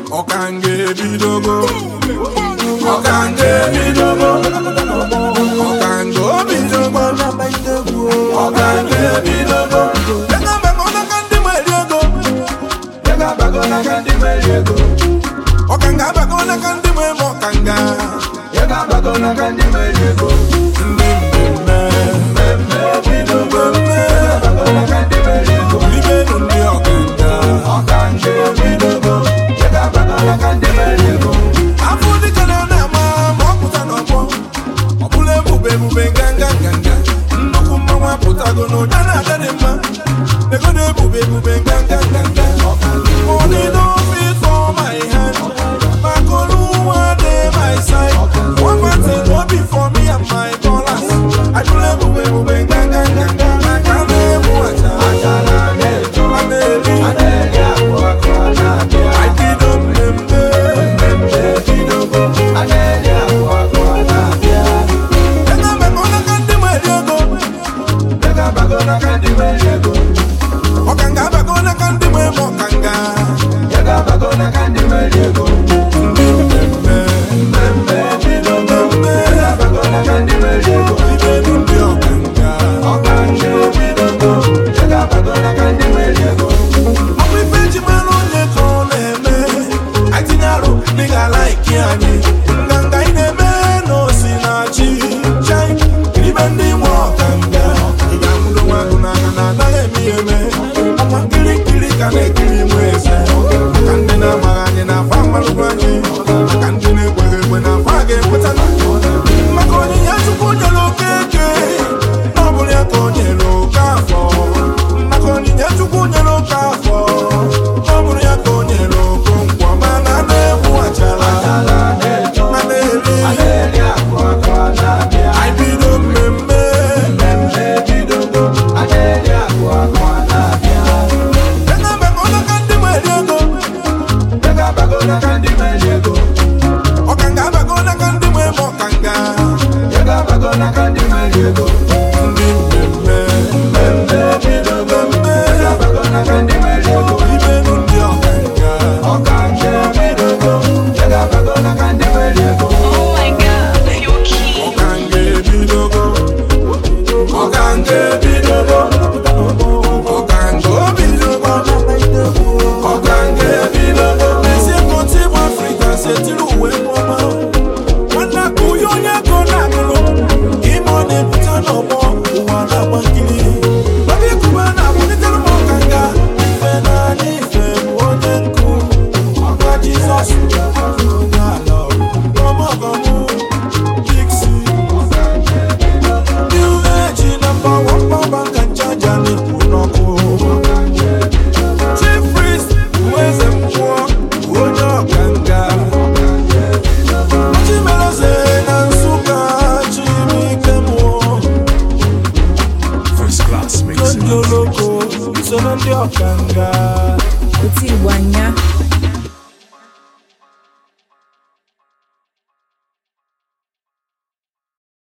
ọkanga ebidogo ọkanga ebidogo ọkanga obidogo ọkanga ebidogo ego maka ọnaka ndị nwere ego ego abago n'aka ndị nwere ego ọkanga abago n'aka ndị nwe ma ọkanga ego abago n'aka ndị nwere ego ndị mmemme mmemme ebidogo mmemme abago n'aka ndị nwere ego libenu ndị ọkanga ọkanga ebidogo ego abago n'aka ndị nwere ego afọ dịka na ọ na-ama ma ọ pụta n'ọgbọ ọ bụla ebube ebube nganga nganga nnukwu mmanwụ apụtago n'ụja na-ada dị mma ego na ebube ebube nganga nganga money no fit for my hand makoluwa dey my side one man thing no be for me and my dollars ajụla ebube ebube nganga nganga maka na-egbu aja aja na-eto a na-eri a na-eri akụ akụ a na-abịa aikido mmemme mmemme bidogo a na-eri akụ akụ a na-abịa ego maka ọnaka ndị nwere ego ego abago n'aka ndị nwere ego ọkanga abago n'aka ndị nwe ma ọkanga ego abago n'aka ndị nwere ego ndị mmemme mmemme bido mmemme ego abago n'aka ndị nwere ego ibedu ndị ọkanga ọkanga ebidogo ego abago n'aka ndị nwere ego ọ bụ ife eji mara onye ka ọ na-eme anyị tinye arụ dịga laiki anyị nganga ị na-eme na osi na chi chai ibe ndị nwe ọkanga ị ga-amụdo nwa agụ n'aka na anaghị eme ihe eme ọkwa nkirikiri ka na-ekiri nwe eze maka ndị na-amaghị anyị na afa mmalụgo anyị maka ndị na-ekweghị ekwe na afa ga-ekweta maka onyinye chukwu nyere okeke na ọ bụrụ ya ka o nyere oke afọ maka onyinye chukwu nyere oke afọ na ọ bụrụ ya ka o nyere oke nkwọ mana a na-egbu achara a na-eri anyị bido mmemme mmemme bidogo a na-eri akụ akụ a na-abịa ego maka ọnaka ndị nwere ego ego abago n'aka ndị nwere ego ọkanga abago n'aka ndị nwe ma ọkanga ego abago n'aka ndị nwere ego ndị mmemme mmemme bidogo mmemme ego abago n'aka ndị nwere ego ibenu ndị ọkanga ọkanga bidogo ego abago n'aka ndị nwere ego Oh my god, you're key. ọkanga ebidogo ọkanga ebidogo ọkanga obidogo ọkanga ebidogo esi ekoti bụ afrịka si etiri uwe ọma nwanne aka uye onye ego na-agụrụ ime ọ na-ebute n'ọgbọ ụwa na-agba nkiri obi ikuba na-akwụlitere m ọkanga ife n'anya ife bụ onye nkụ ọka jizọs onye ala ọmọgọmụ Dixie New age number one power bank and charger na-ekwu n'ọkụ Chief priest bụ eze mmụọ bụ onye ọkanga Chimereze na Nsụka Chimike mmụọ First class mixing. Ndị oloko so na ndị ọkanga oti igbo anya